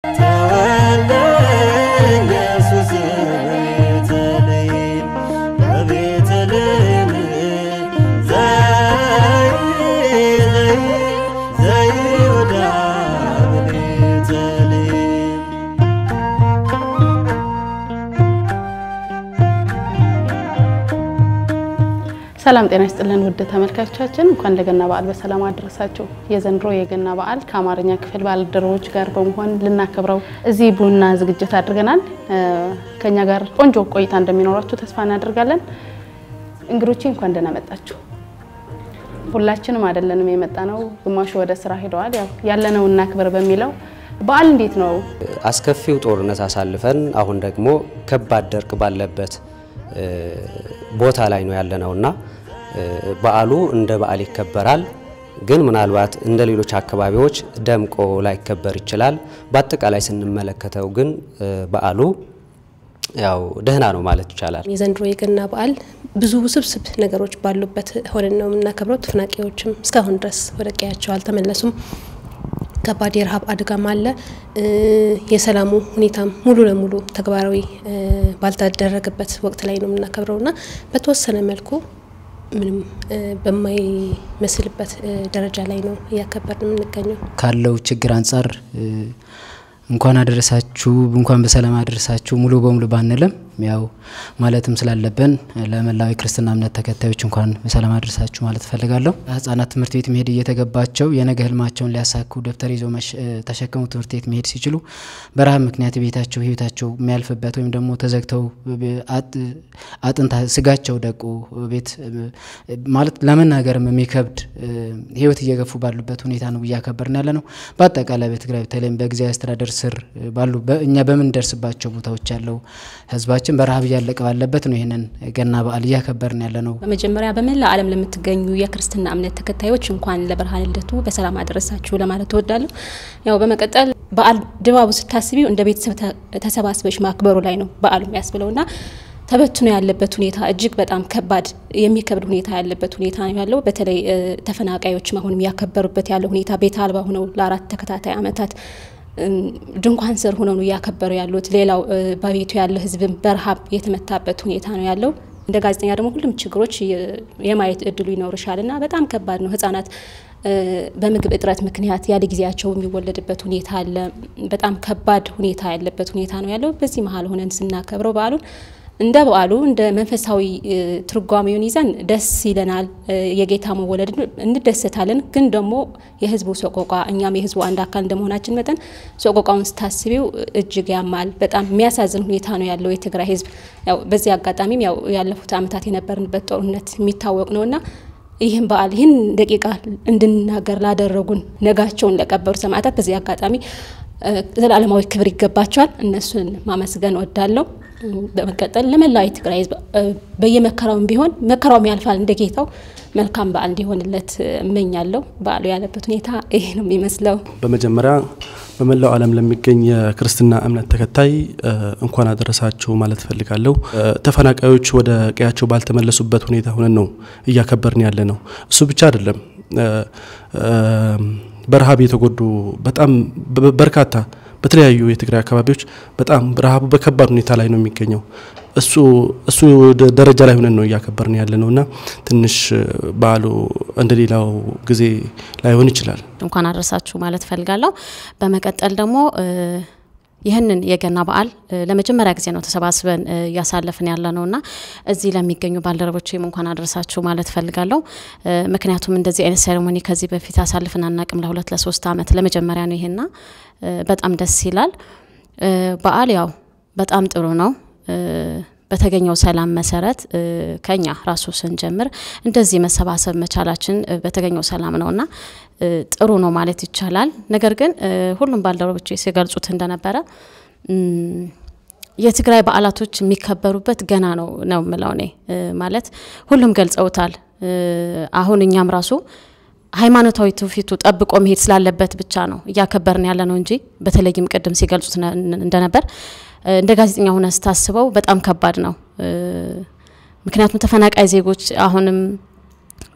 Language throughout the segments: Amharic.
ተወልደ ኢየሱስ በቤተልሔም በቤተልሔም ዘይ ዘይ ዘይሁዳ በቤተልሔም ሰላም ጤና ይስጥልን ውድ ተመልካቾቻችን፣ እንኳን ለገና በዓል በሰላም አደረሳችሁ። የዘንድሮ የገና በዓል ከአማርኛ ክፍል ባልደረቦች ጋር በመሆን ልናከብረው እዚህ ቡና ዝግጅት አድርገናል። ከኛ ጋር ቆንጆ ቆይታ እንደሚኖራችሁ ተስፋ እናደርጋለን። እንግዶቼ እንኳን ደህና መጣችሁ። ሁላችንም አይደለንም የመጣ ነው፣ ግማሹ ወደ ስራ ሄደዋል። ያው ያለነው እናክብር በሚለው በዓል እንዴት ነው? አስከፊው ጦርነት አሳልፈን አሁን ደግሞ ከባድ ድርቅ ባለበት ቦታ ላይ ነው ያለነውና በዓሉ እንደ በዓል ይከበራል። ግን ምናልባት እንደ ሌሎች አካባቢዎች ደምቆ ላይከበር ይችላል። በአጠቃላይ ስንመለከተው ግን በዓሉ ያው ደህና ነው ማለት ይቻላል። የዘንድሮ የገና በዓል ብዙ ውስብስብ ነገሮች ባሉበት ሆነን ነው የምናከብረው። ተፈናቃዮችም እስካሁን ድረስ ወደ ቀያቸው አልተመለሱም። ከባድ የረሃብ አደጋም አለ። የሰላሙ ሁኔታም ሙሉ ለሙሉ ተግባራዊ ባልተደረገበት ወቅት ላይ ነው የምናከብረው እና በተወሰነ መልኩ ምንም በማይመስልበት ደረጃ ላይ ነው እያከበርን የምንገኘው። ካለው ችግር አንጻር እንኳን አደረሳችሁ እንኳን በሰላም አደረሳችሁ ሙሉ በሙሉ ባንልም ያው ማለትም ስላለብን ለመላው የክርስትና እምነት ተከታዮች እንኳን በሰላም አደረሳችሁ ማለት እፈልጋለሁ። ህጻናት ትምህርት ቤት መሄድ እየተገባቸው የነገ ህልማቸውን ሊያሳኩ ደብተር ይዘው ተሸክመው ትምህርት ቤት መሄድ ሲችሉ በረሃብ ምክንያት ቤታቸው ህይወታቸው የሚያልፍበት ወይም ደግሞ ተዘግተው አጥንታ ስጋቸው ደቁ ቤት ማለት ለመናገርም የሚከብድ ህይወት እየገፉ ባሉበት ሁኔታ ነው እያከበርን ያለ ነው። በአጠቃላይ በትግራይ በተለይም በጊዜያዊ አስተዳደር ስር ባሉ እኛ በምንደርስባቸው ቦታዎች ያለው ህዝባችን በረሃብ እያለቀ ባለበት ነው ይህንን ገና በዓል እያከበርን ያለ ነው። በመጀመሪያ በመላ ዓለም ለምትገኙ የክርስትና እምነት ተከታዮች እንኳን ለብርሃነ ልደቱ በሰላም አደረሳችሁ ለማለት እወዳለሁ። ያው በመቀጠል በዓል ድባቡ ስታስቢው እንደ ቤተሰብ ተሰባስበሽ ማክበሩ ላይ ነው በዓሉ የሚያስብለውና ተበትኖ ያለበት ሁኔታ እጅግ በጣም ከባድ የሚከብድ ሁኔታ ያለበት ሁኔታ ነው ያለው። በተለይ ተፈናቃዮችም አሁንም ያከበሩበት ያለው ሁኔታ ቤት አልባ ሆነው ለአራት ተከታታይ ዓመታት ድንኳን ስር ሆነው ነው እያከበሩ ያሉት። ሌላው በቤቱ ያለ ህዝብም በረሃብ የተመታበት ሁኔታ ነው ያለው። እንደ ጋዜጠኛ ደግሞ ሁሉም ችግሮች የማየት እድሉ ይኖርሻል እና በጣም ከባድ ነው። ህጻናት በምግብ እጥረት ምክንያት ያለ ጊዜያቸው የሚወለድበት ሁኔታ አለ። በጣም ከባድ ሁኔታ ያለበት ሁኔታ ነው ያለው። በዚህ መሀል ሆነን ስናከብረው በዓሉን እንደ በዓሉ እንደ መንፈሳዊ ትርጓሜውን ይዘን ደስ ይለናል። የጌታ መወለድ እንደሰታለን። ግን ደግሞ የህዝቡ ሰቆቃ እኛም የህዝቡ አንድ አካል እንደመሆናችን መጠን ሰቆቃውን ስታስቢው እጅግ ያማል። በጣም የሚያሳዝን ሁኔታ ነው ያለው የትግራይ ህዝብ። ያው በዚህ አጋጣሚም ያው ያለፉት ዓመታት የነበርንበት ጦርነት የሚታወቅ ነውና ይህን በዓል ይህን ደቂቃ እንድናገር ላደረጉን ነጋቸውን ለቀበሩ ሰማዕታት በዚህ አጋጣሚ ዘላለማዊ ክብር ይገባቸዋል። እነሱን ማመስገን ወዳለሁ። በመቀጠል ለመላው የትግራይ ህዝብ በየመከራውም ቢሆን መከራውም ያልፋል እንደ ጌታው መልካም በዓል እንዲሆንለት እመኛለሁ። በዓሉ ያለበት ሁኔታ ይሄ ነው የሚመስለው። በመጀመሪያ በመላው ዓለም ለሚገኝ የክርስትና እምነት ተከታይ እንኳን አደረሳችሁ ማለት እፈልጋለሁ። ተፈናቃዮች ወደ ቀያቸው ባልተመለሱበት ሁኔታ ሆነን ነው እያከበርን ያለ ነው። እሱ ብቻ አይደለም። በረሃብ የተጎዱ በጣም በርካታ በተለያዩ የትግራይ አካባቢዎች በጣም ረሃቡ በከባድ ሁኔታ ላይ ነው የሚገኘው። እሱ እሱ ደረጃ ላይ ሆነን ነው እያከበርን ያለ ነው እና ትንሽ በዓሉ እንደሌላው ጊዜ ላይሆን ይችላል። እንኳን አደረሳችሁ ማለት ፈልጋለሁ። በመቀጠል ደግሞ ይህንን የገና በዓል ለመጀመሪያ ጊዜ ነው ተሰባስበን እያሳለፍን ያለ ነው እና እዚህ ለሚገኙ ባልደረቦችም እንኳን አደረሳችሁ ማለት ፈልጋለሁ። ምክንያቱም እንደዚህ አይነት ሴሬሞኒ ከዚህ በፊት አሳልፍን አናቅም። ለሁለት ለሶስት ዓመት ለመጀመሪያ ነው ይሄና በጣም ደስ ይላል። በዓል ያው በጣም ጥሩ ነው። በተገኘው ሰላም መሰረት ከኛ ራሱ ስንጀምር እንደዚህ መሰባሰብ መቻላችን በተገኘው ሰላም ነውና ጥሩ ነው ማለት ይቻላል። ነገር ግን ሁሉም ባልደረቦች ሲገልጹት እንደነበረ የትግራይ በዓላቶች የሚከበሩበት ገና ነው ነው የምለው እኔ ማለት ሁሉም ገልጸውታል። አሁን እኛም ራሱ ሃይማኖታዊ ትውፊቱ ጠብቆ መሄድ ስላለበት ብቻ ነው እያከበርን ያለ ነው እንጂ በተለይም ቅድም ሲገልጹት እንደነበር እንደ ጋዜጠኛ ሆነ ስታስበው በጣም ከባድ ነው። ምክንያቱም ተፈናቃይ ዜጎች አሁንም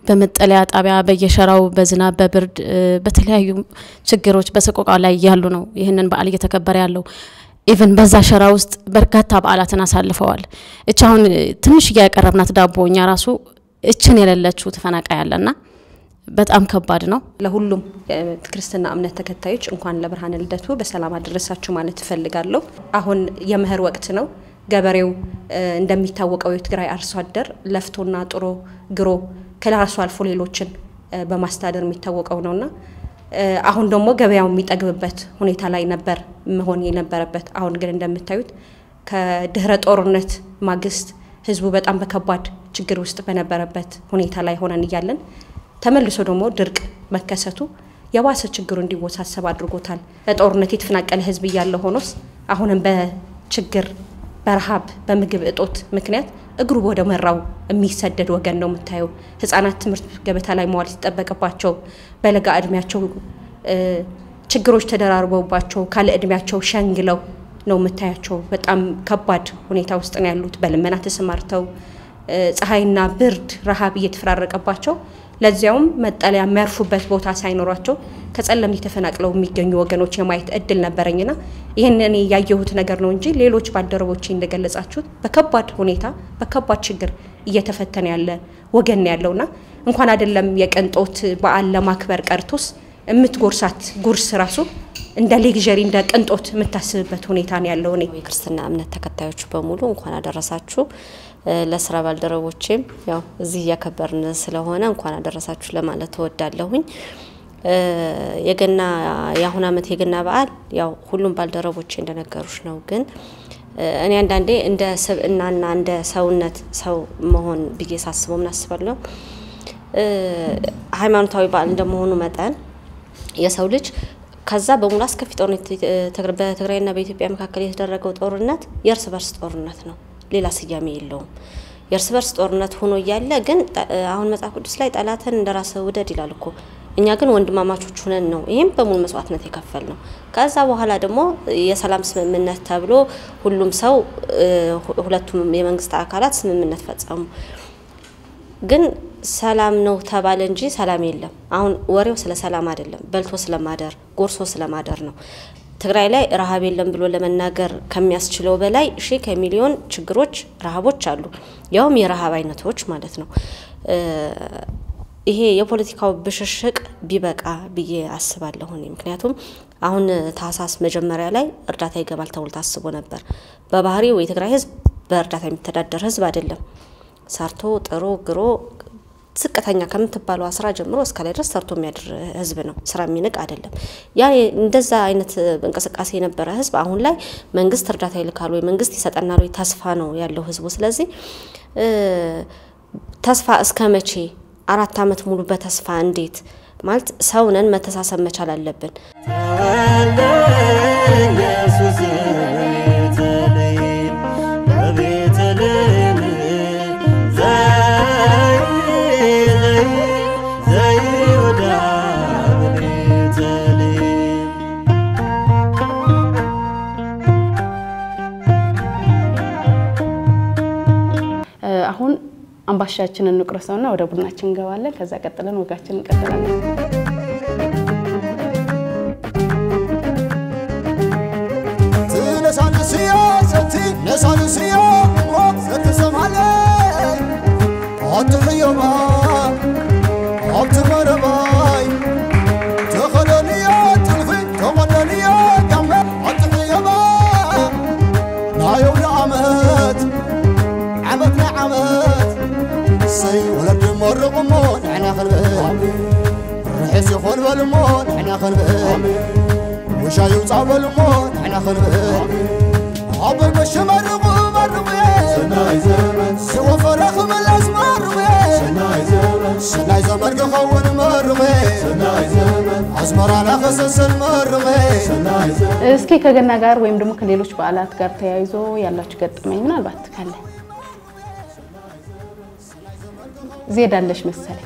በመጠለያ ጣቢያ በየሸራው በዝናብ በብርድ በተለያዩ ችግሮች በሰቆቃ ላይ ያሉ ነው ይህንን በዓል እየተከበረ ያለው። ኢቨን በዛ ሸራ ውስጥ በርካታ በዓላትን አሳልፈዋል። እች አሁን ትንሽ እያቀረብናት ዳቦ እኛ ራሱ እችን የሌለችው ተፈናቃይ ያለና በጣም ከባድ ነው። ለሁሉም ክርስትና እምነት ተከታዮች እንኳን ለብርሃነ ልደቱ በሰላም አደረሳችሁ ማለት እፈልጋለሁ። አሁን የመኸር ወቅት ነው። ገበሬው እንደሚታወቀው የትግራይ አርሶ አደር ለፍቶና ጥሮ ግሮ ከራሱ አልፎ ሌሎችን በማስተዳደር የሚታወቀው ነውና አሁን ደግሞ ገበያው የሚጠግብበት ሁኔታ ላይ ነበር መሆን የነበረበት። አሁን ግን እንደምታዩት ከድህረ ጦርነት ማግስት ህዝቡ በጣም በከባድ ችግር ውስጥ በነበረበት ሁኔታ ላይ ሆነን እያለን ተመልሶ ደግሞ ድርቅ መከሰቱ የባሰ ችግሩ እንዲወሳሰብ አድርጎታል። በጦርነት የተፈናቀለ ህዝብ እያለ ሆኖስ አሁንም በችግር በረሃብ በምግብ እጦት ምክንያት እግሩ ወደ መራው የሚሰደድ ወገን ነው የምታየው። ህጻናት ትምህርት ገበታ ላይ መዋል ሲጠበቅባቸው በለጋ እድሜያቸው ችግሮች ተደራርበውባቸው ካለ እድሜያቸው ሸንግለው ነው የምታያቸው። በጣም ከባድ ሁኔታ ውስጥ ነው ያሉት። በልመና ተሰማርተው ፀሐይና ብርድ ረሃብ እየተፈራረቀባቸው ለዚያውም መጠለያ የሚያርፉበት ቦታ ሳይኖሯቸው ከጸለምት ተፈናቅለው የሚገኙ ወገኖች የማየት እድል ነበረኝና ይህን እኔ ያየሁት ነገር ነው እንጂ ሌሎች ባልደረቦቼ እንደገለጻችሁት በከባድ ሁኔታ በከባድ ችግር እየተፈተነ ያለ ወገን ያለውና እንኳን አይደለም የቅንጦት በዓል ለማክበር ቀርቶስ የምትጎርሳት ጉርስ ራሱ እንደ ሌግዠሪ እንደ ቅንጦት የምታስብበት ሁኔታ ነው ያለው። እኔ የክርስትና እምነት ተከታዮች በሙሉ እንኳን አደረሳችሁ። ለስራ ባልደረቦቼም ያው እዚህ እያከበርን ስለሆነ እንኳን አደረሳችሁ ለማለት እወዳለሁኝ። የገና የአሁን አመት የገና በዓል ያው ሁሉም ባልደረቦቼ እንደነገሩሽ ነው። ግን እኔ አንዳንዴ እንደ ስብዕናና እንደ ሰውነት ሰው መሆን ብዬ ሳስበው ምን አስባለሁ፣ ሃይማኖታዊ በዓል እንደመሆኑ መጠን የሰው ልጅ ከዛ በሙሉ አስከፊ ጦርነት በትግራይና በኢትዮጵያ መካከል የተደረገው ጦርነት የእርስ በርስ ጦርነት ነው። ሌላ ስያሜ የለውም። የእርስ በርስ ጦርነት ሆኖ እያለ ግን አሁን መጽሐፍ ቅዱስ ላይ ጠላትን እንደ ራስህ ውደድ ይላል እኮ። እኛ ግን ወንድማማቾች ሁነን ነው ይህም በሙሉ መስዋዕትነት የከፈል ነው። ከዛ በኋላ ደግሞ የሰላም ስምምነት ተብሎ ሁሉም ሰው ሁለቱም የመንግስት አካላት ስምምነት ፈጸሙ። ግን ሰላም ነው ተባለ እንጂ ሰላም የለም። አሁን ወሬው ስለ ሰላም አይደለም፣ በልቶ ስለማደር ጎርሶ ስለማደር ነው። ትግራይ ላይ ረሃብ የለም ብሎ ለመናገር ከሚያስችለው በላይ ሺህ ከሚሊዮን ችግሮች፣ ረሃቦች አሉ። ያውም የረሃብ አይነቶች ማለት ነው። ይሄ የፖለቲካው ብሽሽቅ ቢበቃ ብዬ አስባለሁ እኔ። ምክንያቱም አሁን ታህሳስ መጀመሪያ ላይ እርዳታ ይገባል ተብሎ ታስቦ ነበር። በባህሪው የትግራይ ህዝብ በእርዳታ የሚተዳደር ህዝብ አይደለም። ሰርቶ ጥሮ ግሮ ዝቅተኛ ከምትባለው ስራ ጀምሮ እስከ ላይ ድረስ ሰርቶ የሚያድር ህዝብ ነው። ስራ የሚንቅ አይደለም። ያ እንደዛ አይነት እንቅስቃሴ የነበረ ህዝብ አሁን ላይ መንግስት እርዳታ ይልካል ወይ መንግስት ይሰጠናል ወይ ተስፋ ነው ያለው ህዝቡ። ስለዚህ ተስፋ እስከ መቼ አራት አመት ሙሉ በተስፋ እንዴት ማለት ሰውነን መተሳሰብ መቻል አለብን። ተወልደ ኢየሱስ በቤተልሔም በቤተልሔም ዘይ ዘይ ዘይሁዳ በቤተልሔም አሁን አምባሻችንን እንቁረሰውና ወደ ቡናችን እንገባለን። ከዛ ቀጥለን ወጋችን እንቀጥላለን። ትነሳንስዮ ሰቲ ነሳንስዮ ሞት ዘትሰማለ አትሕዮማ ኣብቲ መረባይ ተኸደንዮ ጥልፊ ተቐደንዮ ጋመ ኣትሕዮማ ናየውኒ ዓመት ዓመት ናይ ዓመት ሰይ ወለዲ መርቑ እሞ ንሕና ክንብእ ርሒስ ይኾን በል እሞ ንሕና ክንብእ ውሻይ ውፃእ በል እሞ ንሕና ክንብእ ኣበይ መሸ መርቑ መርቑ ሰናይ ዘመን ዝወፈረ ክምለስ መርቑ ሰናይ ዘመን ክኸውን መርቑ ኣዝመራና ክስስን መርቑ እስኪ ከገና ጋር ወይም ደግሞ ከሌሎች በዓላት ጋር ተያይዞ ያላችሁ ገጠመኝ ምናልባት ካለ ዜዳለሽ መሰለኝ።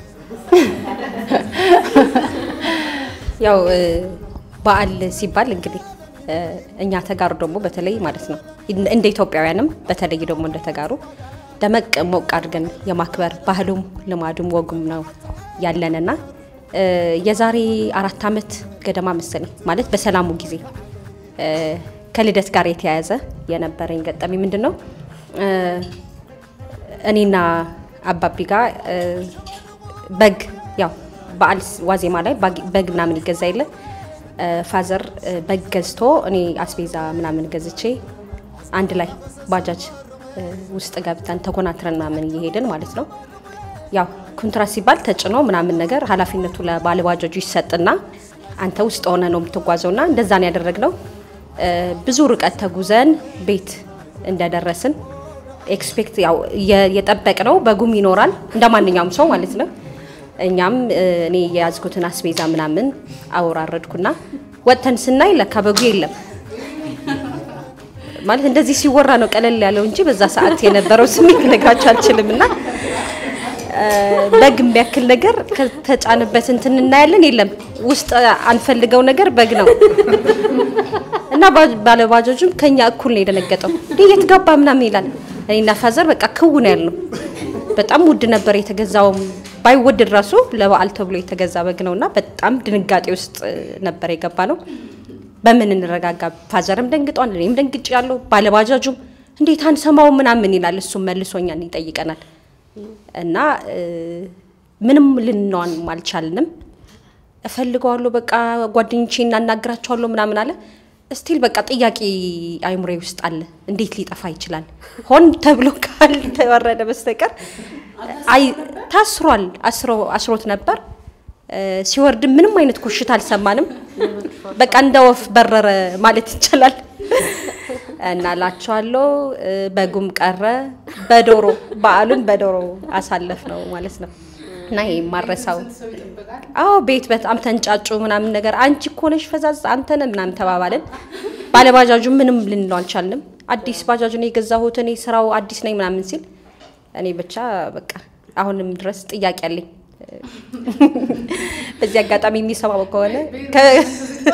ያው በዓል ሲባል እንግዲህ እኛ ተጋሩ ደግሞ በተለይ ማለት ነው እንደ ኢትዮጵያውያንም በተለይ ደግሞ እንደ ተጋሩ ደመቅ ሞቅ አድርገን የማክበር ባህሉም ልማዱም ወጉም ነው ያለንና እ፣ የዛሬ አራት ዓመት ገደማ መሰለኝ ማለት በሰላሙ ጊዜ እ፣ ከልደት ጋር የተያያዘ የነበረኝ ገጠሚ ምንድን ነው እ፣ እኔና አባቢ ጋር እ፣ በግ ያው በዓል ዋዜማ ላይ ባግ- በግ ምናምን ይገዛ የለ እ፣ ፋዘር እ፣ በግ ገዝቶ እኔ አስቤዛ ምናምን ገዝቼ አንድ ላይ ባጃጅ እ፣ ውስጥ ገብተን ተኮናትረን ምናምን እየሄድን ማለት ነው። ያው ኮንትራት ሲባል ተጭኖ ምናምን ነገር ኃላፊነቱ ለባለባጃጁ ይሰጥና አንተ ውስጥ ሆነ ነው የምትጓዘውና እንደዛ ነው ያደረግነው። እ፣ ብዙ ርቀት ተጉዘን ቤት እንደደረስን ኤክስፔክት ያው የ- የጠበቅነው በጉም ይኖራል እንደ ማንኛውም ሰው ማለት ነው። እኛም እ፣ እኔ የያዝኩትን አስቤዛ ምናምን አወራረድኩና ወጥተን ስናይ ለካ በጉ የለም። ማለት እንደዚህ ሲወራ ነው ቀለል ያለው እንጂ በዛ ሰዓት የነበረው ስሜት ልነግራችሁ አልችልም። እና እ፣ በግ የሚያክል ነገር ከተጫነበት እንትን እናያለን፣ የለም ውስጥ አንፈልገው ነገር በግ ነው እና ባ- ባለባጃጁም ከኛ እኩል ነው የደነገጠው። እንዴ የት ገባ ምናምን ይላል። እኔና ፋዘር በቃ ክው ነው ያልነው። በጣም ውድ ነበር የተገዛውም ባይወደድ ራሱ ለበዓል ተብሎ የተገዛ በግ ነውና በጣም ድንጋጤ ውስጥ እ፣ ነበር የገባ ነው። በምን እንረጋጋ? ፋዘርም ደንግጧል፣ እኔም ደንግጭ ያለው ባለባጃጁም እንዴት አንሰማው ምናምን ይላል። እሱም መልሶኛል ይጠይቀናል። እና እ፣ ምንም ልንነዋን አልቻልንም። እፈልገዋለሁ በቃ ጓደኞቼ እናናግራቸዋለሁ ምናምን አለ። ስቲል በቃ ጥያቄ አይምሬ ውስጥ አለ። እንዴት ሊጠፋ ይችላል? ሆን ተብሎ ካልተወረደ በስተቀር አይ ታስሯል። አስሮ አስሮት ነበር። እ፣ ሲወርድም ምንም አይነት ኮሽታ አልሰማንም። በቃ እንደ ወፍ በረረ ማለት ይቻላል። እና ላቸዋለሁ እ፣ በጉም ቀረ። በዶሮ በዓሉን በዶሮ አሳለፍ ነው ማለት ነው። እና ይሄ ማረሳው አዎ ቤት በጣም ተንጫጩ ምናምን ነገር አንቺ እኮ ነሽ ፈዛዝ አንተ ነህ ምናምን ተባባልን። ባለባጃጁ ምንም ልንለው አልቻልንም። አዲስ ባጃጁን የገዛሁት እኔ ስራው አዲስ ነኝ ምናምን ሲል እኔ ብቻ በቃ አሁንም ድረስ ጥያቄ አለኝ። በዚህ አጋጣሚ የሚሰማው ከሆነ ከ-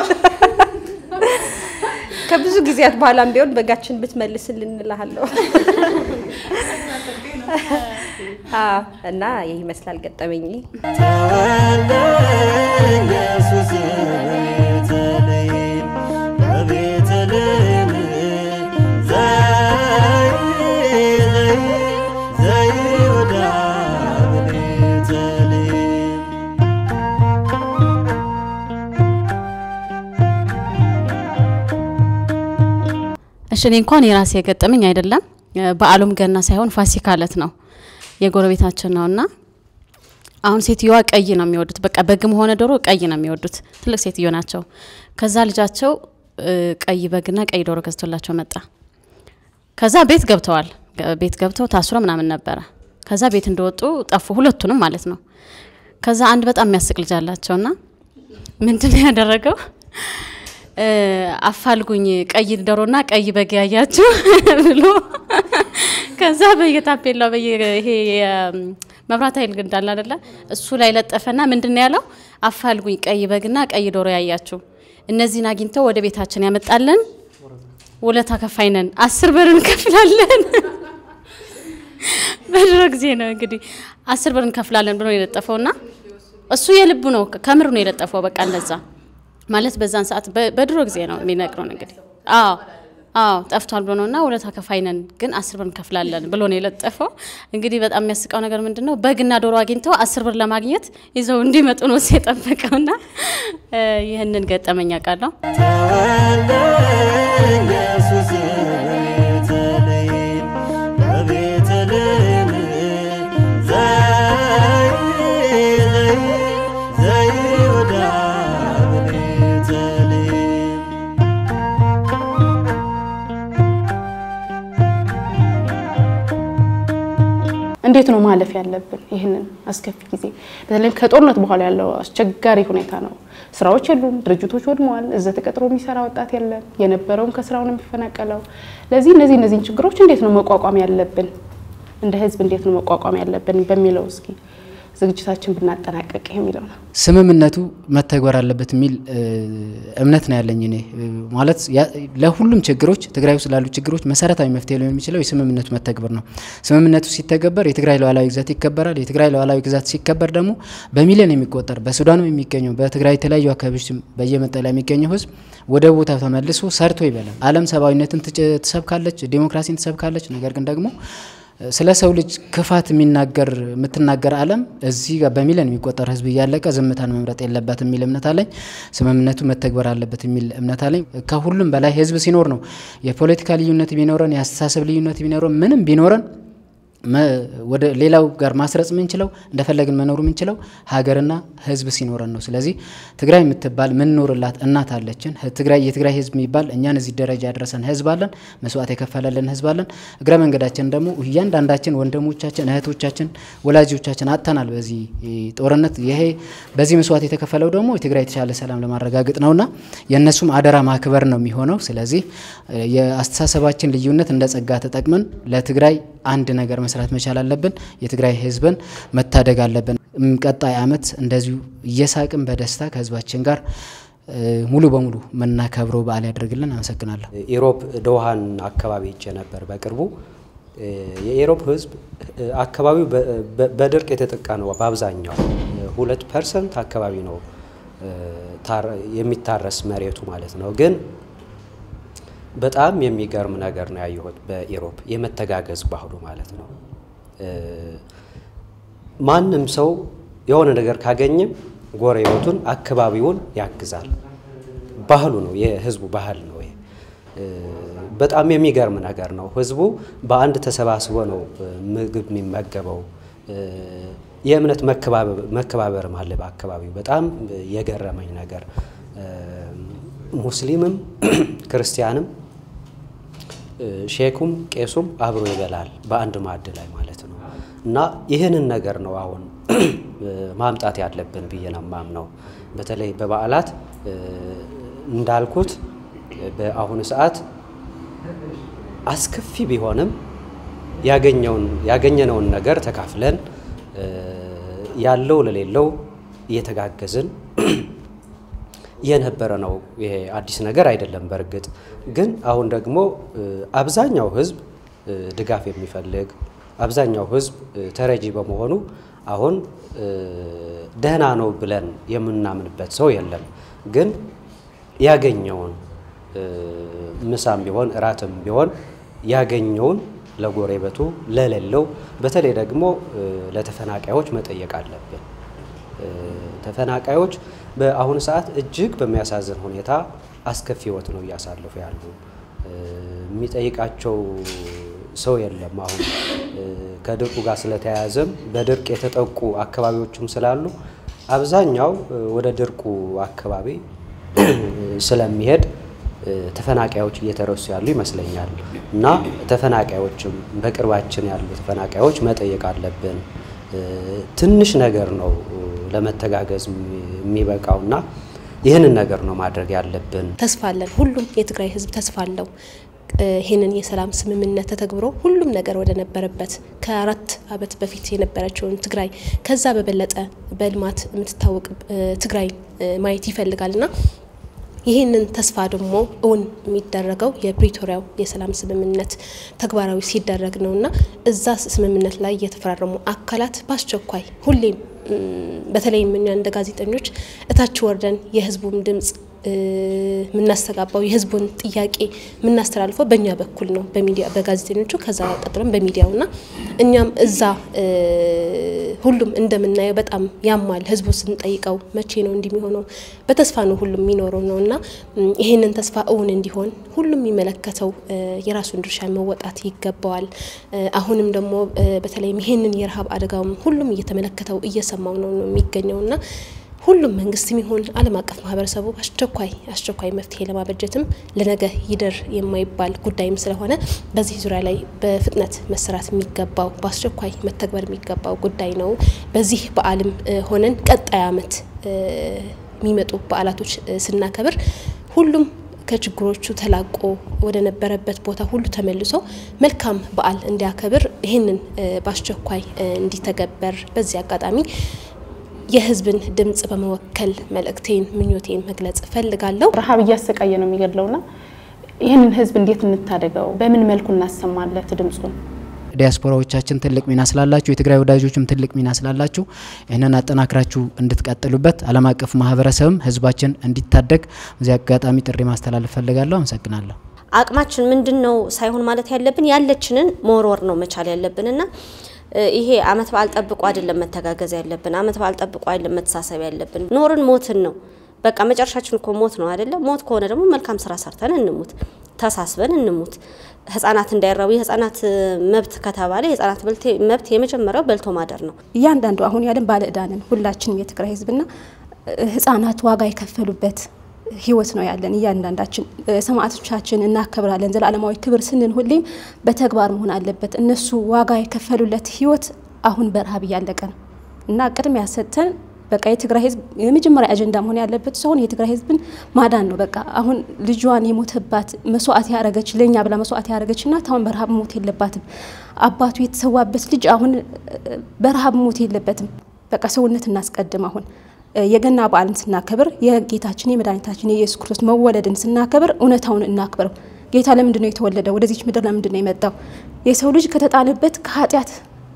ከብዙ ጊዜያት በኋላም ቢሆን በጋችን ብትመልስልን እንልሃለሁ። አዎ፣ እና ይህ ይመስላል ገጠመኝ። ተወለደ ኢየሱስ በቤተልሔም በቤተልሔም ዘይ- ዘይ- ዘይሁዳ በቤተልሔም እሺ እኔ እንኳን የራሴ የገጠመኝ አይደለም። በዓሉም ገና ሳይሆን ፋሲካ እለት ነው። የጎረቤታችን ነውና አሁን ሴትዮዋ ቀይ ነው የሚወዱት። በቃ በግም ሆነ ዶሮ ቀይ ነው የሚወዱት። ትልቅ ሴትዮ ናቸው። ከዛ ልጃቸው እ፣ ቀይ በግና ቀይ ዶሮ ገዝቶላቸው መጣ። ከዛ ቤት ገብተዋል። ገ- ቤት ገብተው ታስሮ ምናምን ነበረ። ከዛ ቤት እንደወጡ ጠፉ፣ ሁለቱንም ማለት ነው። ከዛ አንድ በጣም የሚያስቅ ልጅ አላቸውና ምንድን ነው ያደረገው? እ፣ አፋልጉኝ ቀይ ዶሮና ቀይ በግ ያያችሁ ብሎ ከዛ በየታፔላው በየ ይሄ መብራት ኃይል ግን እንዳለ አይደለ እሱ ላይ ለጠፈና ምንድን ነው ያለው? አፋልጉኝ ቀይ በግና ቀይ ዶሮ ያያችሁ እነዚህን አግኝተው ወደ ቤታችን ያመጣለን ውለታ ከፋይ ነን፣ አስር ብር እንከፍላለን። በድሮ ጊዜ ነው እንግዲህ አስር ብር እንከፍላለን ብሎ ነው የለጠፈውና እሱ የልቡ ነው ከምር ነው የለጠፈው። በቃ እንደዛ ማለት በዛን ሰዓት በ- በድሮ ጊዜ ነው የሚነግረው እንግዲህ። አዎ አዎ ጠፍቷል ብሎ ነውና ውለታ ከፋይ ነን ግን አስር ብር እንከፍላለን ብሎ ነው የለጠፈው። እንግዲህ በጣም የሚያስቀው ነገር ምንድን ነው በግና ዶሮ አግኝተው አስር ብር ለማግኘት ይዘው እንዲመጡ ነው እሱ የጠበቀውና እ፣ ይህንን ገጠመኝ አውቃለሁ። ተወለደ ኢየሱስ በቤተልሔም በቤተልሔም ዘይ- ዘይ- ዘይሁዳ በቤተልሔም እንዴት ነው ማለፍ ያለብን ይህንን አስከፊ ጊዜ? በተለይም ከጦርነት በኋላ ያለው አስቸጋሪ ሁኔታ ነው። ስራዎች የሉም፣ ድርጅቶች ወድመዋል፣ እዛ ተቀጥሮ የሚሰራ ወጣት የለም፣ የነበረውም ከስራው ነው የሚፈናቀለው። ለዚህ እነዚህ እነዚህን ችግሮች እንዴት ነው መቋቋም ያለብን? እንደ ህዝብ እንዴት ነው መቋቋም ያለብን በሚለው እስኪ ዝግጅታችን ብናጠናቀቅ የሚለው ነው። ስምምነቱ መተግበር አለበት የሚል እምነት ነው ያለኝ እኔ ማለት ለሁሉም ችግሮች ትግራይ ውስጥ ላሉ ችግሮች መሰረታዊ መፍትሄ ሊሆን የሚችለው የስምምነቱ መተግበር ነው። ስምምነቱ ሲተገበር የትግራይ ሉዓላዊ ግዛት ይከበራል። የትግራይ ሉዓላዊ ግዛት ሲከበር ደግሞ በሚሊዮን የሚቆጠር በሱዳንም የሚገኘው በትግራይ የተለያዩ አካባቢዎች በየመጠለያ የሚገኘው ህዝብ ወደ ቦታው ተመልሶ ሰርቶ ይበላል። ዓለም ሰብአዊነትን ትሰብካለች፣ ዲሞክራሲን ትሰብካለች። ነገር ግን ደግሞ ስለ ሰው ልጅ ክፋት የሚናገር የምትናገር ዓለም እዚህ ጋር በሚሊዮን የሚቆጠር ህዝብ እያለቀ ዝምታን መምረጥ የለባት የሚል እምነት አለኝ። ስምምነቱ መተግበር አለበት የሚል እምነት አለኝ። ከሁሉም በላይ ህዝብ ሲኖር ነው የፖለቲካ ልዩነት ቢኖረን የአስተሳሰብ ልዩነት ቢኖረን ምንም ቢኖረን ወደ ሌላው ጋር ማስረጽ የምንችለው እንደፈለግን መኖር የምንችለው ሀገርና ህዝብ ሲኖረን ነው። ስለዚህ ትግራይ የምትባል ምንኖርላት እናት አለችን። ትግራይ የትግራይ ህዝብ የሚባል እኛን እዚህ ደረጃ ያደረሰን ህዝብ አለን። መስዋዕት የከፈለልን ህዝብ አለን። እግረ መንገዳችን ደግሞ እያንዳንዳችን ወንድሞቻችን፣ እህቶቻችን፣ ወላጆቻችን አጥተናል በዚህ ጦርነት። ይሄ በዚህ መስዋዕት የተከፈለው ደግሞ የትግራይ የተሻለ ሰላም ለማረጋገጥ ነውና የእነሱም አደራ ማክበር ነው የሚሆነው። ስለዚህ የአስተሳሰባችን ልዩነት እንደ ጸጋ ተጠቅመን ለትግራይ አንድ ነገር መስራት መቻል አለብን። የትግራይ ህዝብን መታደግ አለብን። ቀጣይ አመት እንደዚሁ እየሳቅን በደስታ ከህዝባችን ጋር ሙሉ በሙሉ የምናከብረው በዓል ያደርግልን። አመሰግናለሁ። ኢሮብ ዶሃን አካባቢ ሄጄ ነበር በቅርቡ። የኢሮብ ህዝብ አካባቢው በድርቅ የተጠቃ ነው። በአብዛኛው ሁለት ፐርሰንት አካባቢ ነው የሚታረስ መሬቱ ማለት ነው ግን በጣም የሚገርም ነገር ነው ያየሁት በኢሮብ የመተጋገዝ ባህሉ ማለት ነው። ማንም ሰው የሆነ ነገር ካገኘም ጎረቤቱን፣ አካባቢውን ያግዛል። ባህሉ ነው፣ የህዝቡ ባህል ነው። በጣም የሚገርም ነገር ነው። ህዝቡ በአንድ ተሰባስቦ ነው ምግብ የሚመገበው። የእምነት መከባበርም አለ በአካባቢው። በጣም የገረመኝ ነገር ሙስሊምም ክርስቲያንም ሼኩም ቄሱም አብሮ ይበላል በአንድ ማዕድ ላይ ማለት ነው። እና ይህንን ነገር ነው አሁን ማምጣት ያለብን ብዬ ነው የማምነው። በተለይ በበዓላት እንዳልኩት በአሁኑ ሰዓት አስከፊ ቢሆንም ያገኘውን ያገኘነውን ነገር ተካፍለን ያለው ለሌለው እየተጋገዝን የነበረ ነው። ይሄ አዲስ ነገር አይደለም። በእርግጥ ግን አሁን ደግሞ አብዛኛው ህዝብ ድጋፍ የሚፈልግ አብዛኛው ህዝብ ተረጂ በመሆኑ አሁን ደህና ነው ብለን የምናምንበት ሰው የለም። ግን ያገኘውን ምሳም ቢሆን እራትም ቢሆን ያገኘውን ለጎረቤቱ ለሌለው፣ በተለይ ደግሞ ለተፈናቃዮች መጠየቅ አለብን። ተፈናቃዮች በአሁኑ ሰዓት እጅግ በሚያሳዝን ሁኔታ አስከፊ ህይወት ነው እያሳለፉ ያሉ። የሚጠይቃቸው ሰው የለም። አሁን ከድርቁ ጋር ስለተያያዘም በድርቅ የተጠቁ አካባቢዎችም ስላሉ አብዛኛው ወደ ድርቁ አካባቢ ስለሚሄድ ተፈናቃዮች እየተረሱ ያሉ ይመስለኛል እና ተፈናቃዮችም በቅርባችን ያሉ ተፈናቃዮች መጠየቅ አለብን። ትንሽ ነገር ነው ለመተጋገዝ የሚበቃውና ይህንን ነገር ነው ማድረግ ያለብን። ተስፋ አለን። ሁሉም የትግራይ ህዝብ ተስፋ አለው። ይህንን የሰላም ስምምነት ተተግብሮ ሁሉም ነገር ወደ ነበረበት ከአራት ዓመት በፊት የነበረችውን ትግራይ ከዛ በበለጠ በልማት የምትታወቅ ትግራይ ማየት ይፈልጋልና ይህንን ተስፋ ደግሞ እውን የሚደረገው የፕሪቶሪያው የሰላም ስምምነት ተግባራዊ ሲደረግ ነውና እዛ ስምምነት ላይ የተፈራረሙ አካላት በአስቸኳይ ሁሌም በተለይም እኛ እንደ ጋዜጠኞች እታች ወርደን የህዝቡን ድምጽ የምናስተጋባው የህዝቡን ጥያቄ የምናስተላልፈው በእኛ በኩል ነው፣ በሚዲያ በጋዜጠኞቹ ከዛ ቀጥለን በሚዲያውና እኛም እዛ ሁሉም እንደምናየው በጣም ያማል። ህዝቡ ስንጠይቀው መቼ ነው እንዲህ የሚሆነው? በተስፋ ነው ሁሉም የሚኖረው ነው እና ይህንን ተስፋ እውን እንዲሆን ሁሉም የሚመለከተው የራሱን ድርሻ መወጣት ይገባዋል። አሁንም ደግሞ በተለይም ይህንን የረሃብ አደጋውም ሁሉም እየተመለከተው እየሰማው ነው ነው የሚገኘው እና ሁሉም መንግስትም ይሁን ዓለም አቀፍ ማህበረሰቡ አስቸኳይ አስቸኳይ መፍትሄ ለማበጀትም ለነገ ይደር የማይባል ጉዳይም ስለሆነ በዚህ ዙሪያ ላይ በፍጥነት መሰራት የሚገባው በአስቸኳይ መተግበር የሚገባው ጉዳይ ነው። በዚህ በዓልም ሆነን ቀጣይ ዓመት የሚመጡ በዓላቶች ስናከብር ሁሉም ከችግሮቹ ተላቆ ወደ ነበረበት ቦታ ሁሉ ተመልሶ መልካም በዓል እንዲያከብር ይህንን በአስቸኳይ እንዲተገበር በዚህ አጋጣሚ የህዝብን ድምጽ በመወከል መልእክቴን ምኞቴን መግለጽ እፈልጋለሁ። ረሃብ እያሰቃየ ነው የሚገድለውና ይህንን ህዝብ እንዴት እንታደገው? በምን መልኩ እናሰማለት ድምፁን? ዲያስፖራዎቻችን ትልቅ ሚና ስላላችሁ የትግራይ ወዳጆችም ትልቅ ሚና ስላላችሁ ይህንን አጠናክራችሁ እንድትቀጥሉበት ዓለም አቀፍ ማህበረሰብም ህዝባችን እንዲታደግ በዚህ አጋጣሚ ጥሪ ማስተላለፍ ፈልጋለሁ። አመሰግናለሁ። አቅማችን ምንድን ነው ሳይሆን ማለት ያለብን ያለችንን መወርወር ነው መቻል ያለብንና ይሄ አመት በዓል ጠብቆ አይደለም መተጋገዝ ያለብን። አመት በዓል ጠብቆ አይደለም መተሳሰብ ያለብን። ኖርን ሞትን ነው በቃ መጨረሻችን እኮ ሞት ነው አይደለ? ሞት ከሆነ ደግሞ መልካም ስራ ሰርተን እንሙት፣ ተሳስበን እንሙት። ህጻናት እንዳይራቡ የህጻናት መብት ከተባለ የህጻናት መብት የመጀመሪያው በልቶ ማደር ነው። እያንዳንዱ አሁን ያለን ባለ ዕዳ ነን ሁላችንም የትግራይ ህዝብና ህጻናት ዋጋ የከፈሉበት ህይወት ነው ያለን። እያንዳንዳችን ሰማዕቶቻችን እናከብራለን። ዘላለማዊ ክብር ስንል ሁሌም በተግባር መሆን አለበት። እነሱ ዋጋ የከፈሉለት ህይወት አሁን በረሃብ እያለቀ ነው እና ቅድሚያ ሰጥተን በቃ የትግራይ ህዝብ የመጀመሪያ አጀንዳ መሆን ያለበት ሰውን የትግራይ ህዝብን ማዳን ነው። በቃ አሁን ልጇን የሞተባት መስዋዕት ያደረገች ለእኛ ብላ መስዋዕት ያደረገች እናት አሁን በረሃብ ሞት የለባትም። አባቱ የተሰዋበት ልጅ አሁን በረሃብ ሞት የለበትም። በቃ ሰውነት እናስቀድም። አሁን የገና በዓልን ስናከብር የጌታችን የመድኃኒታችን የኢየሱስ ክርስቶስ መወለድን ስናከብር እውነታውን እናክብረው። ጌታ ለምንድን ነው የተወለደው? ወደዚች ምድር ለምንድን ነው የመጣው? የሰው ልጅ ከተጣለበት ከኃጢአት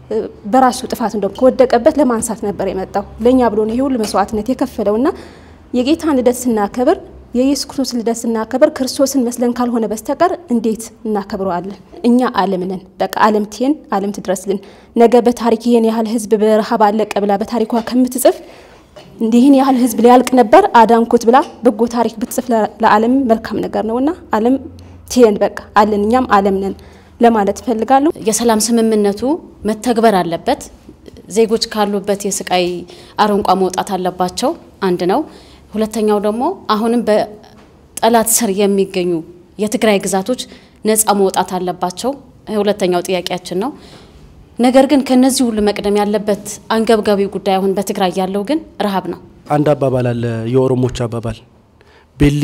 በራሱ ጥፋት እንደውም ከወደቀበት ለማንሳት ነበር የመጣው ለእኛ ብሎ ነው ይሄ ሁሉ መስዋዕትነት የከፈለውና የጌታን ልደት ስናከብር የኢየሱስ ክርስቶስ ልደት ስናከብር ክርስቶስን መስለን ካልሆነ በስተቀር እንዴት እናከብረዋለን? እኛ ዓለም ነን። በቃ ዓለም ትየን ዓለም ትድረስልን። ነገ በታሪክ ይህን ያህል ህዝብ በረሃብ አለቀ ብላ በታሪኳ ከምትጽፍ እንዲህን ያህል ህዝብ ሊያልቅ ነበር አዳንኩት ብላ በጎ ታሪክ ብትጽፍ ለዓለም መልካም ነገር ነውና ዓለም ትየን በቃ አለን እኛም ዓለም ነን ለማለት እፈልጋለሁ። የሰላም ስምምነቱ መተግበር አለበት። ዜጎች ካሉበት የስቃይ አረንቋ መውጣት አለባቸው። አንድ ነው። ሁለተኛው ደግሞ አሁንም በጠላት ስር የሚገኙ የትግራይ ግዛቶች ነፃ መውጣት አለባቸው። ሁለተኛው ጥያቄያችን ነው። ነገር ግን ከነዚህ ሁሉ መቅደም ያለበት አንገብጋቢ ጉዳይ አሁን በትግራይ ያለው ግን ረሃብ ነው። አንድ አባባል አለ፣ የኦሮሞች አባባል ቤሊ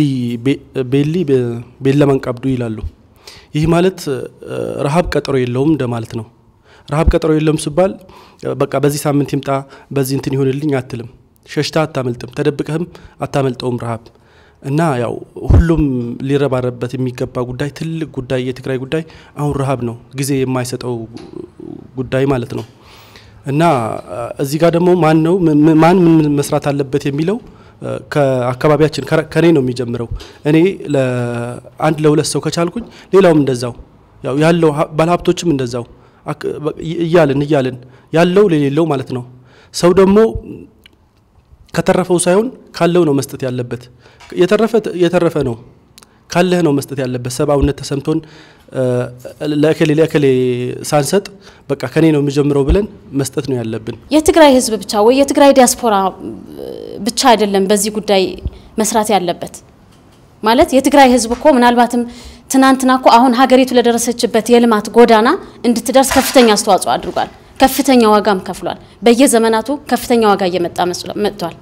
ቤሊ ቤለመን ቀብዱ ይላሉ። ይህ ማለት ረሃብ ቀጠሮ የለውም እንደማለት ነው። ረሃብ ቀጠሮ የለውም ሲባል በቃ በዚህ ሳምንት ይምጣ በዚህ እንትን ይሆንልኝ አትልም። ሸሽታ አታመልጥም፣ ተደብቀህም አታመልጠውም ረሃብ እና ያው ሁሉም ሊረባረበት የሚገባ ጉዳይ ትልቅ ጉዳይ የትግራይ ጉዳይ አሁን ረሃብ ነው፣ ጊዜ የማይሰጠው ጉዳይ ማለት ነው። እና እዚህ ጋር ደግሞ ማን ነው ማን ምን መስራት አለበት የሚለው ከአካባቢያችን ከኔ ነው የሚጀምረው። እኔ ለአንድ ለሁለት ሰው ከቻልኩኝ ሌላውም እንደዛው ያው ያለው ባለሀብቶችም እንደዛው እያልን እያልን ያለው ለሌለው ማለት ነው። ሰው ደግሞ ከተረፈው ሳይሆን ካለው ነው መስጠት ያለበት። የተረፈ የተረፈ ነው ካለህ ነው መስጠት ያለበት። ሰብአዊነት ተሰምቶን ለእከሌ ለእከሌ ሳንሰጥ በቃ ከኔ ነው የሚጀምረው ብለን መስጠት ነው ያለብን። የትግራይ ህዝብ ብቻ ወይ የትግራይ ዲያስፖራ ብቻ አይደለም በዚህ ጉዳይ መስራት ያለበት። ማለት የትግራይ ህዝብ እኮ ምናልባትም ትናንትና እኮ አሁን ሀገሪቱ ለደረሰችበት የልማት ጎዳና እንድትደርስ ከፍተኛ አስተዋጽኦ አድርጓል። ከፍተኛ ዋጋም ከፍሏል። በየዘመናቱ ከፍተኛ ዋጋ እየመጣ መጥቷል።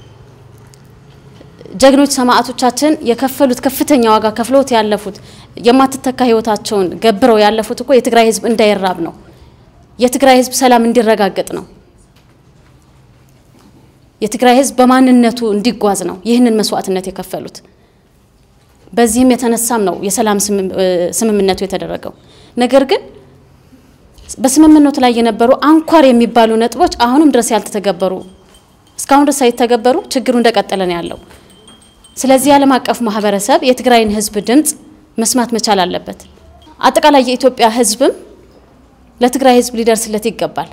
ጀግኖች ሰማዕቶቻችን የከፈሉት ከፍተኛ ዋጋ ከፍሎት ያለፉት የማትተካ ህይወታቸውን ገብረው ያለፉት እኮ የትግራይ ህዝብ እንዳይራብ ነው። የትግራይ ህዝብ ሰላም እንዲረጋገጥ ነው። የትግራይ ህዝብ በማንነቱ እንዲጓዝ ነው ይህንን መስዋዕትነት የከፈሉት። በዚህም የተነሳም ነው የሰላም ስምምነቱ የተደረገው። ነገር ግን በስምምነቱ ላይ የነበሩ አንኳር የሚባሉ ነጥቦች አሁንም ድረስ ያልተተገበሩ እስካሁን ድረስ ሳይተገበሩ ችግሩ እንደቀጠለ ነው ያለው። ስለዚህ የዓለም አቀፍ ማህበረሰብ የትግራይን ህዝብ ድምፅ መስማት መቻል አለበት። አጠቃላይ የኢትዮጵያ ህዝብም ለትግራይ ህዝብ ሊደርስለት ይገባል።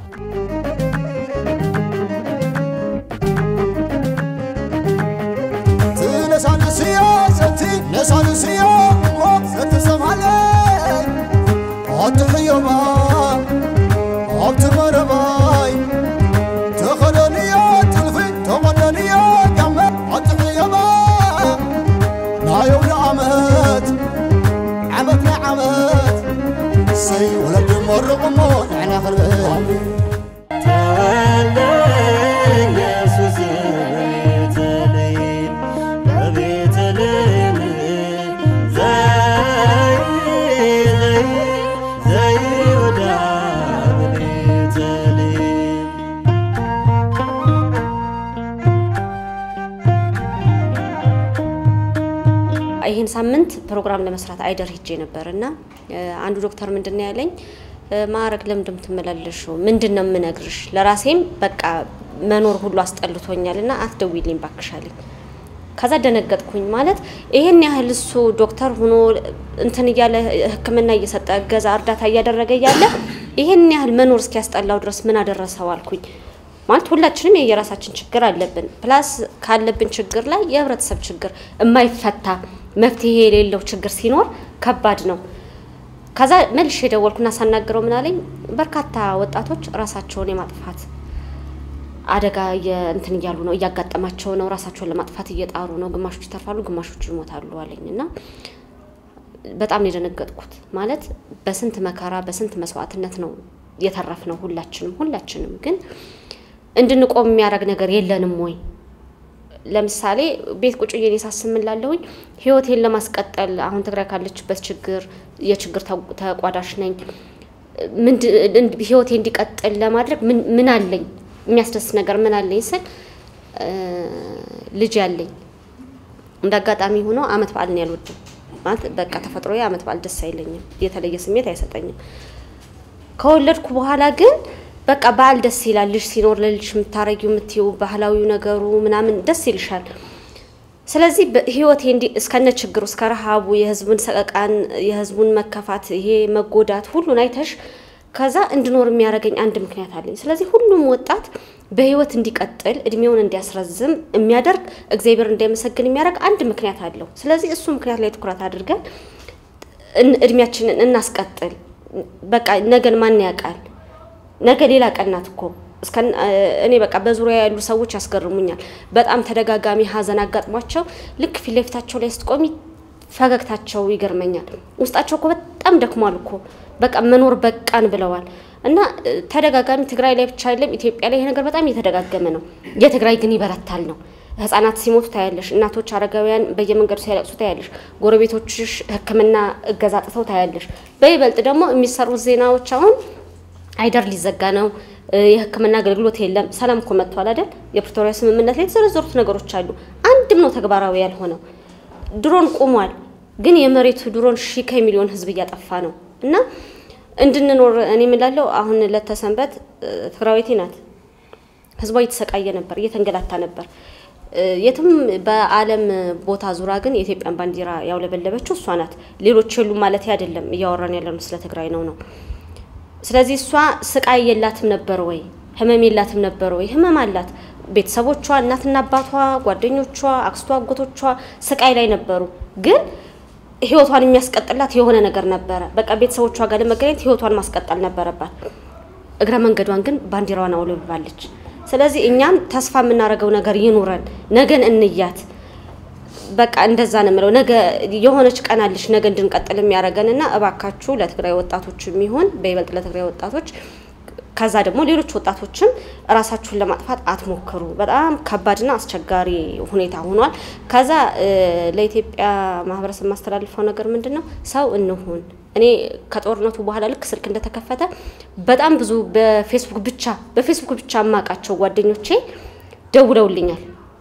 ትነሳንስዮ ሰቲ ነሳንስዮ ስትሰማለ ኣትሕዮማ ኣብቲ መረባይ ተኸደንዮ ጥልፊ ተቆደንዮ ጋመ ኣትሕዮማ ናዮም ንዓመት ዓመት ናይ ዓመት ሰይ ወለዲ መርቑሞ ንዕና ክንብል ተወልደ ኢየሱስ በቤተልሔም በቤተልሔም ሳምንት ፕሮግራም ለመስራት አይደር ሄጄ ነበር እና አንዱ ዶክተር ምንድን ነው ያለኝ ማዕረግ ለምንድን ነው የምትመላለሽው? ምንድን ነው የምነግርሽ? ለራሴም በቃ መኖር ሁሉ አስጠልቶኛል እና አትደውይልኝ ባክሻለኝ። ከዛ ደነገጥኩኝ። ማለት ይሄን ያህል እሱ ዶክተር ሆኖ እንትን እያለ ሕክምና እየሰጠ እገዛ እርዳታ እያደረገ እያለ ይሄን ያህል መኖር እስኪያስጠላው ድረስ ምን አደረሰው አልኩኝ። ማለት ሁላችንም የየራሳችን ችግር አለብን። ፕላስ ካለብን ችግር ላይ የህብረተሰብ ችግር የማይፈታ መፍትሄ የሌለው ችግር ሲኖር ከባድ ነው። ከዛ መልሼ የደወልኩና ሳናግረው ምን አለኝ፣ በርካታ ወጣቶች ራሳቸውን የማጥፋት አደጋ እንትን እያሉ ነው፣ እያጋጠማቸው ነው። ራሳቸውን ለማጥፋት እየጣሩ ነው። ግማሾች ይተርፋሉ፣ ግማሾች ይሞታሉ አለኝ እና በጣም ነው የደነገጥኩት። ማለት በስንት መከራ በስንት መስዋዕትነት ነው የተረፍ ነው ሁላችንም ሁላችንም ግን እንድንቆም የሚያደርግ ነገር የለንም ወይ? ለምሳሌ ቤት ቁጭ ብዬ ሳስምላለሁኝ ህይወቴን ለማስቀጠል አሁን ትግራይ ካለችበት ችግር የችግር ተቋዳሽ ነኝ። ህይወቴ እንዲቀጥል ለማድረግ ምን አለኝ? የሚያስደስት ነገር ምን አለኝ ስል ልጅ ያለኝ እንደ አጋጣሚ ሆኖ አመት በዓልን ያልወድም ማለት በቃ ተፈጥሮ አመት በዓል ደስ አይለኝም፣ የተለየ ስሜት አይሰጠኝም። ከወለድኩ በኋላ ግን በቃ በዓል ደስ ይላል። ልጅ ሲኖር ለልጅ የምታረጊው የምትይው ባህላዊው ነገሩ ምናምን ደስ ይልሻል። ስለዚህ ህይወቴ እንዲ እስከነ ችግሩ እስከ ረሃቡ የህዝቡን ሰቀቃን የህዝቡን መከፋት ይሄ መጎዳት ሁሉን አይተሽ ከዛ እንድኖር የሚያደርገኝ አንድ ምክንያት አለኝ። ስለዚህ ሁሉም ወጣት በህይወት እንዲቀጥል እድሜውን እንዲያስረዝም የሚያደርግ እግዚአብሔር እንዳይመሰግን የሚያደርግ አንድ ምክንያት አለው። ስለዚህ እሱ ምክንያት ላይ ትኩረት አድርገን እድሜያችንን እናስቀጥል። በቃ ነገን ማን ያውቃል? ነገ ሌላ ቀን ናት እኮ እኔ በቃ በዙሪያ ያሉ ሰዎች ያስገርሙኛል። በጣም ተደጋጋሚ ሀዘን አጋጥሟቸው ልክ ፊት ለፊታቸው ላይ ስትቆሚ ፈገግታቸው ይገርመኛል። ውስጣቸው እኮ በጣም ደክሟል እኮ በቃ መኖር በቃን ብለዋል። እና ተደጋጋሚ ትግራይ ላይ ብቻ አይደለም ኢትዮጵያ ላይ ይሄ ነገር በጣም እየተደጋገመ ነው። የትግራይ ግን ይበረታል ነው። ህጻናት ሲሞቱ ታያለሽ፣ እናቶች አረጋውያን በየመንገዱ ሲያለቅሱ ታያለሽ፣ ጎረቤቶችሽ ሕክምና እገዛ ጥተው ታያለሽ። በይበልጥ ደግሞ የሚሰሩት ዜናዎች አሁን አይደር ሊዘጋ ነው፣ የህክምና አገልግሎት የለም። ሰላም እኮ መጥቷል አይደል? የፕሪቶሪያ ስምምነት ላይ የተዘረዘሩት ነገሮች አሉ። አንድም ነው ተግባራዊ ያልሆነው። ድሮን ቆሟል፣ ግን የመሬቱ ድሮን ሺህ ከሚሊዮን ህዝብ እያጠፋ ነው። እና እንድንኖር እኔ የምላለው አሁን ለተሰንበት ትግራዊቴ ናት። ህዝቧ እየተሰቃየ ነበር፣ እየተንገላታ ነበር። የትም በዓለም ቦታ ዙራ ግን የኢትዮጵያን ባንዲራ ያውለበለበችው እሷ ናት። ሌሎች የሉም ማለት አይደለም። እያወራን ያለነው ስለ ትግራይ ነው ነው ስለዚህ እሷ ስቃይ የላትም ነበር ወይ? ህመም የላትም ነበር ወይ? ህመም አላት። ቤተሰቦቿ፣ እናትና አባቷ፣ ጓደኞቿ፣ አክስቷ፣ አጎቶቿ ስቃይ ላይ ነበሩ። ግን ህይወቷን የሚያስቀጥላት የሆነ ነገር ነበረ። በቃ ቤተሰቦቿ ጋር ለመገናኘት ህይወቷን ማስቀጠል ነበረባት። እግረ መንገዷን ግን ባንዲራዋን አውለብባለች። ስለዚህ እኛም ተስፋ የምናደርገው ነገር ይኑረን፣ ነገን እንያት። በቃ እንደዛ ነው የምለው። ነገ የሆነች ቀን አለች ነገ እንድንቀጥል የሚያደርገንና እባካችሁ ለትግራይ ወጣቶች የሚሆን በይበልጥ ለትግራይ ወጣቶች ከዛ ደግሞ ሌሎች ወጣቶችም ራሳችሁን ለማጥፋት አትሞክሩ። በጣም ከባድና አስቸጋሪ ሁኔታ ሆኗል። ከዛ ለኢትዮጵያ ማህበረሰብ የማስተላልፈው ነገር ምንድን ነው? ሰው እንሁን። እኔ ከጦርነቱ በኋላ ልክ ስልክ እንደተከፈተ በጣም ብዙ በፌስቡክ ብቻ በፌስቡክ ብቻ የማውቃቸው ጓደኞቼ ደውለውልኛል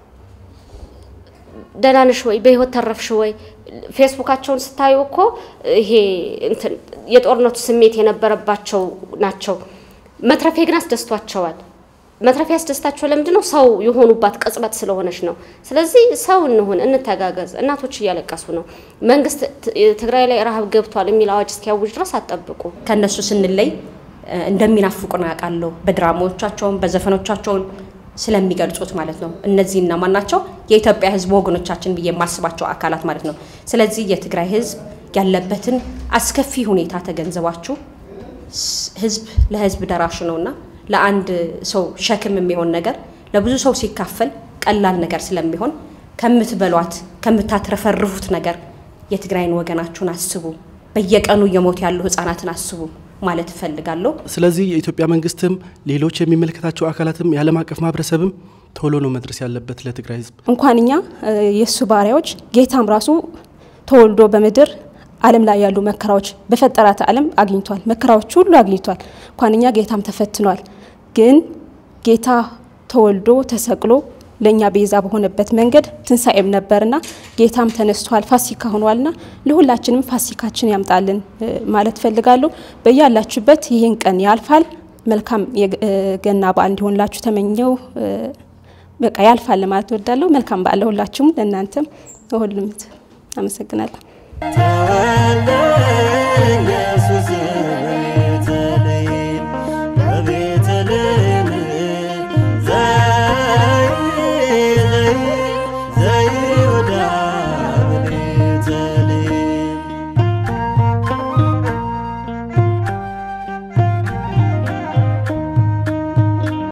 ደህና ነሽ ወይ? በህይወት ተረፍሽ ወይ? ፌስቡካቸውን ስታዩ እኮ ይሄ እንትን የጦርነቱ ስሜት የነበረባቸው ናቸው። መትረፌ ግን አስደስቷቸዋል። መትረፌ ያስደስታቸው ለምንድን ነው? ሰው የሆኑባት ቅጽበት ስለሆነች ነው። ስለዚህ ሰው እንሁን፣ እንተጋገዝ። እናቶች እያለቀሱ ነው። መንግስት ትግራይ ላይ ረሃብ ገብቷል የሚል አዋጅ እስኪያውጅ ድረስ አጠብቁ። ከእነሱ ስንለይ እንደሚናፍቁን አውቃለሁ። በድራማዎቻቸውን በዘፈኖቻቸውን ስለሚገልጹት ማለት ነው። እነዚህ እነማን ናቸው? የኢትዮጵያ ህዝብ ወገኖቻችን ብዬ የማስባቸው አካላት ማለት ነው። ስለዚህ የትግራይ ህዝብ ያለበትን አስከፊ ሁኔታ ተገንዝባችሁ ህዝብ ለህዝብ ደራሽ ነውና ለአንድ ሰው ሸክም የሚሆን ነገር ለብዙ ሰው ሲካፈል ቀላል ነገር ስለሚሆን ከምትበሏት ከምታትረፈርፉት ነገር የትግራይን ወገናችሁን አስቡ። በየቀኑ እየሞቱ ያሉ ህጻናትን አስቡ ማለት እፈልጋለሁ። ስለዚህ የኢትዮጵያ መንግስትም ሌሎች የሚመለከታቸው አካላትም የዓለም አቀፍ ማህበረሰብም ቶሎ ነው መድረስ ያለበት ለትግራይ ህዝብ። እንኳን እኛ የእሱ ባሪያዎች ጌታም ራሱ ተወልዶ በምድር ዓለም ላይ ያሉ መከራዎች በፈጠራት ዓለም አግኝቷል። መከራዎች ሁሉ አግኝቷል። እንኳን እኛ ጌታም ተፈትኗል። ግን ጌታ ተወልዶ ተሰቅሎ ለእኛ ቤዛ በሆነበት መንገድ ትንሣኤም ነበርና ጌታም ተነስቷል፣ ፋሲካ ሆኗልና ለሁላችንም ፋሲካችን ያምጣልን ማለት ፈልጋለሁ። በያላችሁበት ይህን ቀን ያልፋል። መልካም የገና በዓል እንዲሆንላችሁ ተመኘው። በቃ ያልፋል ለማለት እወዳለሁ። መልካም በዓል ለሁላችሁም፣ ለእናንተም፣ ለሁሉም አመሰግናለሁ። ተወለደ